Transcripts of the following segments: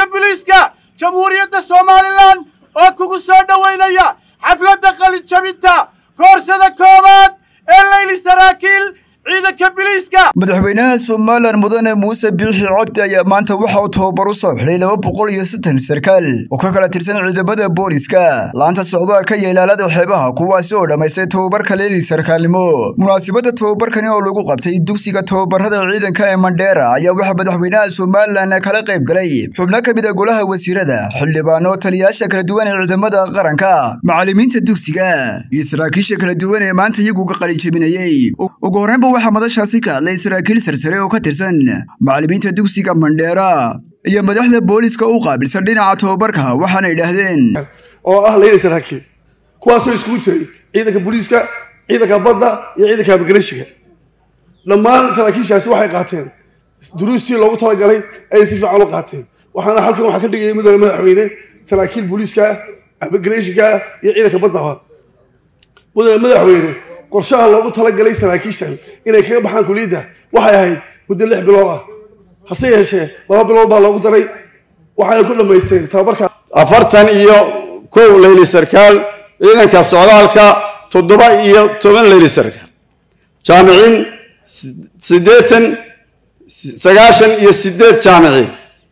ciidanka biliiska jamhuuriyadda somalilan oo kugu soo dhowaynaya xafladda qalijabinta koorsada koowaad ee layli saraakiil ciidanka biliiska madaxweynaha somalilan mudane muuse biixi cabdi ayaa maanta waxa uu tababar u soo xidhay laba boqol iyo sittan sarkaal oo ka kala tirsan ciidamada booliska laanta socdaalka iyo ilaalada xeebaha kuwaasi oo dhammaystay tababarka leeli sarkaalnimo munaasabadda tababarkani oo lagu qabtay dugsiga tababarada ciidanka ee mandheera ayaa waxaa madaxweynaha somalilan kala qayb galay xubno ka mid a golaha wasiirada xildhibaano taliyayaasha kala duwan ee ciidamada qaranka macallimiinta dugsiga iyo saraakiisha kala duwan ee maanta iyagu ka qalijabinayey ugu horreynba waxaa madashaasi ka hadlay saraakiil sarsare oo ka tirsan macallimiinta dugsiga mandheera iyo madaxda booliska u qaabilsan dhinaca tababarka waxaana idhaahdeen oo ah layli saraakiil kuwaasoo iskugu jiray ciidanka booliiska ciidanka badda iyo ciidanka migrashiga dhammaan saraakiishaasi waxay qaateen duruustii loogu talagalay ayay si fiican u qaateen waxaana halkan waxaa ka dhigaya mudane madaxweyne saraakiil booliiska migrashiga iyo ciidanka baddaba mudane madaxweyne qorshaha loogu talagalay saraakiishan inay kaga baxaan kuliyadda waxay ahayd muddo lix bilood ah hase yeeshee laba bilood baa loogu daray waxayna ku dhammaysteen tababarka afartan iyo kow layli sarkaal ciidanka socdaalka toddoba iyo toban layli sarkaal jaamiciin siddeetan sagaashan iyo siddeed jaamiciin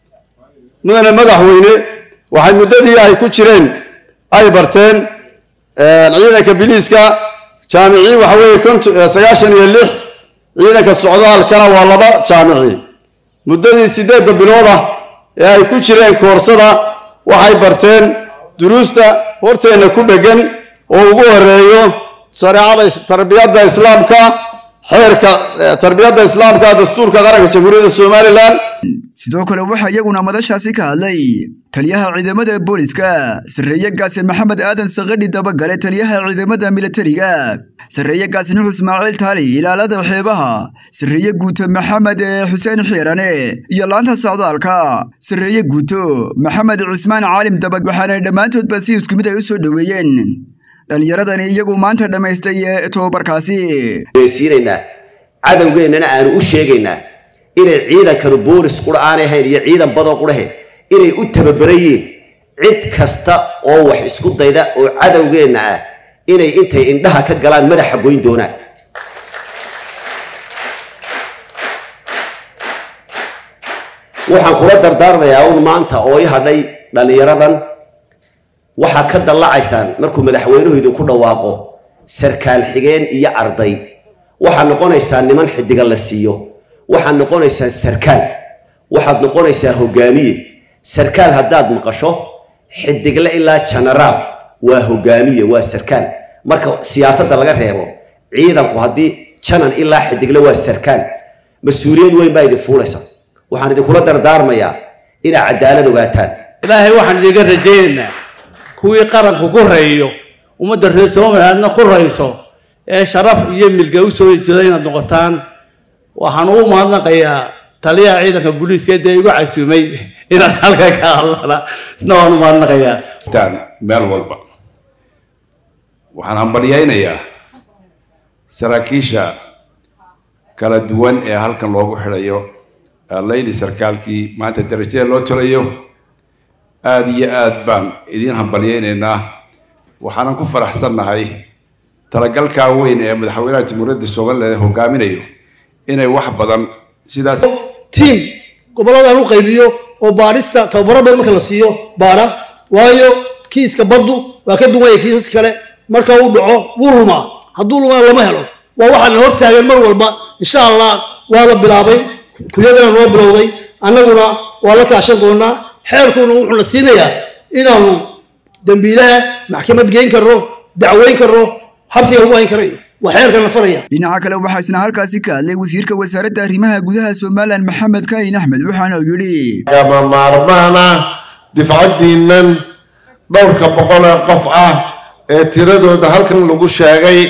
mudane madaxweyne waxay muddadii ay ku jireen ay barteen ciidanka biliiska jaamiciin waxa weeye konton sagaashan iyo lix ciidanka socdaalkana waa laba jaamiciin muddadii siddeedda bilood ah ee ay ku jireen koorsada waxay barteen duruusta horteenna ku dheggan oo ugu horeeyo shareecada tarbiyadda islaamka xeerka tarbiyadda islaamka dastuurka qaranka jamhuuriyadda somalilan sidoo kale waxaa iyaguna madashaasi ka hadlay taliyaha ciidamada booliska sarreeye gaase maxamed aadan sakadhi dabagale taliyaha ciidamada militariga sarreeye gaase nuux ismaaciil taali ilaalada xeebaha sarreeye guuto maxamed xuseen xiirane iyo laanta socdaalka sarreeye guuto maxamed cismaan caalim dabag waxaana dhammaantoodba si isku mid ay u soo dhoweeyeen dhallinyaradani iyagu maanta dhammaystay tobabarkaasi siinaynaa cadowgeennana aanu u sheegaynaa inay ciidankanu boolis qura aanay ahayn iyo ciidan badoo qurahe inay u tababarayiin cid kasta oo wax isku dayda oo cadowgeenna ah inay intay indhaha ka galaan madaxa goyn doonaan waxaan kula dardaarmayaa un maanta oo i hadhay dhallinyaradan waxaa ka dallacaysaan markuu madaxweynuhu idinku dhawaaqo sarkaal xigeen iyo arday waxaad noqonaysaa niman xidiga la siiyo waxaad noqonaysaa sarkaal waxaad noqonaysaa hogaamiye sarkaal haddaad maqasho xidigle ilaa genaraal waa hogaamiye waa sarkaal marka siyaasadda laga reebo ciidanku haddii janan ilaa xidigle waa sarkaal mas-uuliyad weyn baa idin fuulaysa waxaan idinkula dardaarmayaa inaad cadaalad ogaataan ilaahay waxaan idinka rajaynaynaa kuwii qaranku ku reeyo ummadda reer somalilandna ku rayso ee sharaf iyo milga u soo jeeda inaad noqotaan waxaan ugu mahadnaqayaa taliyaha ciidanka booliiska dee igu casuumay inaan halkan ka hadlana isna waan u mahadnaqayaa meel walba waxaan hambalyaynayaa saraakiisha kala duwan ee halkan loogu xidhayo layli sarkaalkii maanta darajada loo tolayo aada iyo aad baan idiin hambalyaynaynaa waxaanan ku faraxsannahay talagalkaa weyn ee madaxweynaha jamhuuriyadda somalilan hogaaminayo inay wax badan sidaas tiim gobolladan u qaybiyo oo baadhista tababaro badan marka la siiyo baadha waayo kiiska baddu waa ka duwan yahay kiisas kale marka uu dhaco wuu lumaa hadduu lumana lama helo waa waxaana hortaagan mar walba insha allah waa la bilaabay kulyadana noo bilowday annaguna waa la kaashan doonaa xeerkuna wuxuuna siinayaa inaanu dembiilaha maxkamad geyn karno dacweyn karno xabsiga lagu hayn karayo waa xeerkan la faraya dhinaca kale waxaa isna halkaasi ka hadlay wasiirka wasaaradda arrimaha gudaha somalilan maxamed kaahin axmed waxaana uu yidhi gama maarmaana difcaddiinnan dhowrka boqol ee qof ah ee tiradooda halkan lagu sheegay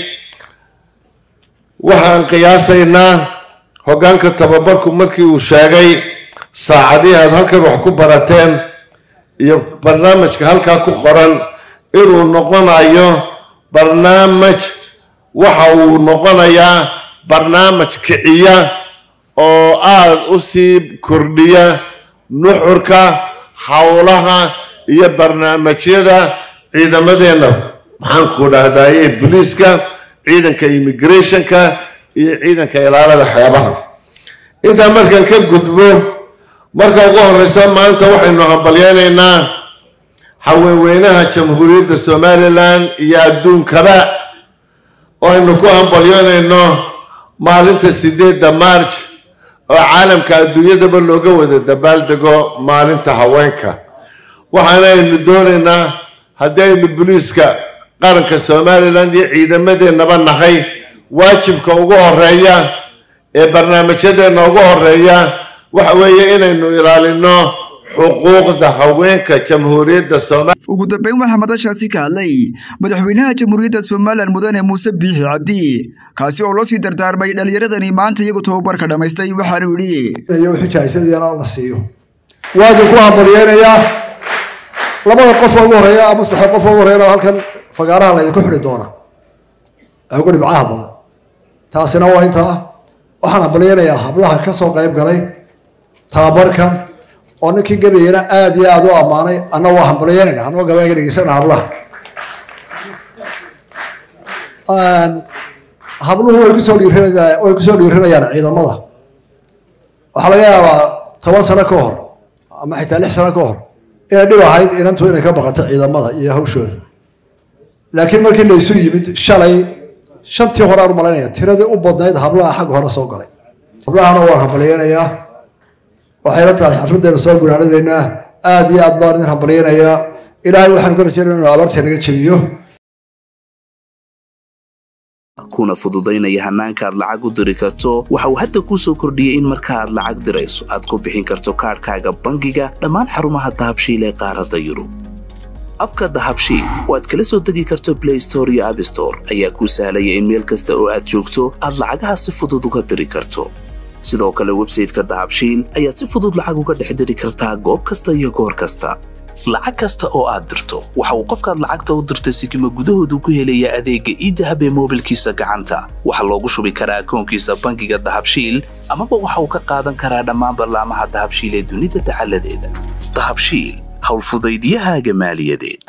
waxaan qiyaasaynaa hoggaanka tababarku markii uu sheegay saacadihii aad halkan wax ku barateen iyo barnaamijka halkaa ku qoran inuu noqonayo barnaamij waxa uu noqonayaa barnaamij kiciya oo aada u sii kordhiya nuxurka howlaha iyo barnaamijyada ciidamadeenna maxaan ku dhahdaye booliiska ciidanka immigrationka iyo ciidanka ilaalada xeebaha intaa markaan ka gudbo marka ugu horeysa maanta waxaynu hambalyeynaynaa haweenweynaha jamhuuriyadda somalilan iyo adduunkaba oo aynu ku hambalyeynayno maalinta sideedda march oo caalamka adduunyadaba looga wada dabaaldego maalinta haweenka waxaana aynu doonaynaa haddii aynu booliiska qaranka somalilan iyo ciidamadeennaba nahay waajibka ugu horeeya ee barnaamijyadeenna ugu horeeya waxa weeye inaynu ilaalino xuquuqda haweenka jamhuuriyadda soomaaliya ugu dambeyn waxaa madashaasi ka hadlay madaxweynaha jamhuuriyadda somalilan mudane muuse biixi cabdi kaasi oo loo sii dardaarmay dhallinyaradani maanta iyagu tababarka dhammaystay waxaanu yidhi wixii jaahisadiyana la siiyo waa idinku hambalyeynayaa labada qof ugu horeeya ama saddex qof ugu horeeyana halkan fagaaraha laydinku xidhi doona ee ugu dhibcaha badan taasina waa intaa waxaan hambalyeynayaa hablaha ka soo qayb galay tababarkan oo ninkii gabayana aada iyo aada u ammaanay anna waa hambalyeynayna anoo gabayga dhegeysana hablaha habluhu way kusoo dhiirinayaan way kusoo dhiirinayaan ciidamada waxaa laga yaabaa toban sano ka hor ama xitaa lix sano ka hor inay dhib ahayd inantu inay ka baqato ciidamada iyo hawshooda laakiin markii laysu yimid shalay shantii hore aan u malaynaya tiradii u badnayd hablaha xagga hore soo galay hablahana waan hambalyeynayaa waxayna tahay xafladeena soo gunaanadeynaa aada iyo aad baan idin hambalyeynayaa ilaahay waxaanu ka rajeynaya inuu abaarta naga jebiyo kuna fududaynaya hannaanka aad lacag u diri karto waxa uu hadda kuu soo kordhiyey in marka aad lacag dirayso aad ku bixin karto kaadhkaaga bangiga dhammaan xarumaha dahabshiil ee qaaradda yurub abka dahabshiil oo aad kala soo degi karto blay store iyo abstore ayaa kuu sahlaya in meel kasta oo aad joogto aad lacagaha si fudud uga diri karto sidoo kale websayteka dahabshiil ayaad si fudud lacag uga dhex diri kartaa goob kasta iyo goor kasta lacag kasta oo aad dirto waxa uu qofkaad lacagta u dirtay sikima gudahoodu ku helayaa adeegga iidahab ee moobilkiisa gacanta waxaa loogu shubi karaa akoonkiisa bangiga dahabshiil amaba waxa uu ka qaadan karaa dhammaan ballaamaha dahabshiil ee dunida dacaladeeda dahabshiil howlfudaydiyahaaga maaliyadeed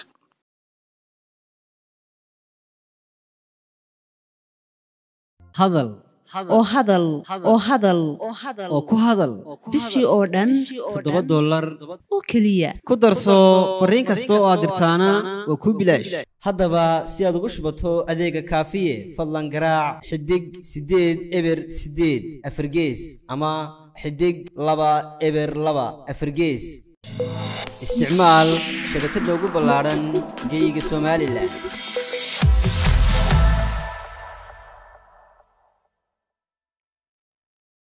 hadal oo hadal oo hadal oo ku hadal bishii oo dhan toddoba dollar oo keliya ku darso fariin kasta oo aad dirtaana waa kuu bilaash haddaba si aad ugu shubato adeega kaafiye fadlan garaac xidig siddeed eber siddeed afargees ama xidig laba eber laba afargees isticmaal shabakadda ugu ballaadhan geyga somalilan